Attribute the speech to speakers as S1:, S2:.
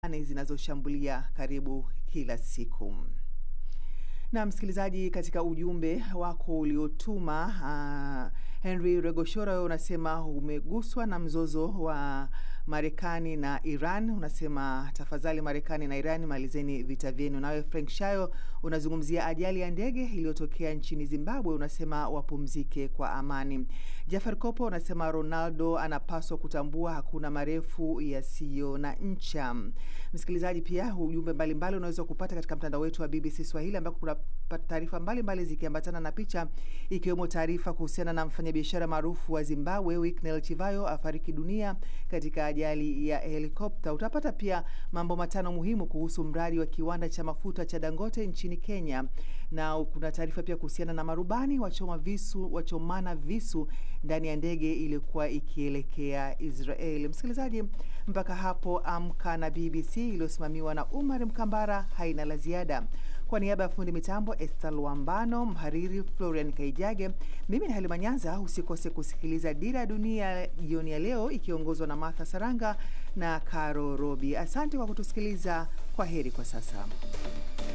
S1: zinazoshambulia karibu kila siku. Na msikilizaji, katika ujumbe wako uliotuma uh, Henry Regoshora, wewe unasema umeguswa na mzozo wa Marekani na Iran. Unasema tafadhali, Marekani na Iran malizeni vita vyenu. Nawe Frank Shayo unazungumzia ajali ya ndege iliyotokea nchini Zimbabwe, unasema wapumzike kwa amani. Jafar Kopo unasema Ronaldo anapaswa kutambua hakuna marefu yasiyo na ncha. Msikilizaji, pia ujumbe mbalimbali unaweza kupata katika mtandao wetu wa BBC Swahili ambako kuna taarifa mbalimbali zikiambatana na picha ikiwemo taarifa kuhusiana na mfanyabiashara maarufu wa Zimbabwe Winnie Chivayo afariki dunia katika ajali ya helikopta. Utapata pia mambo matano muhimu kuhusu mradi wa kiwanda cha mafuta cha Dangote nchini Kenya, na kuna taarifa pia kuhusiana na marubani wachoma visu wachomana visu ndani ya ndege iliyokuwa ikielekea Israel. Msikilizaji, mpaka hapo Amka na BBC iliyosimamiwa na Umar Mkambara haina la ziada. Kwa niaba ya fundi mitambo Esther Luambano, mhariri Florian Kaijage, mimi ni Halima Nyanza. Usikose kusikiliza Dira ya Dunia jioni ya leo ikiongozwa na Martha Saranga na Caro Robi. Asante kwa kutusikiliza. Kwa heri kwa sasa.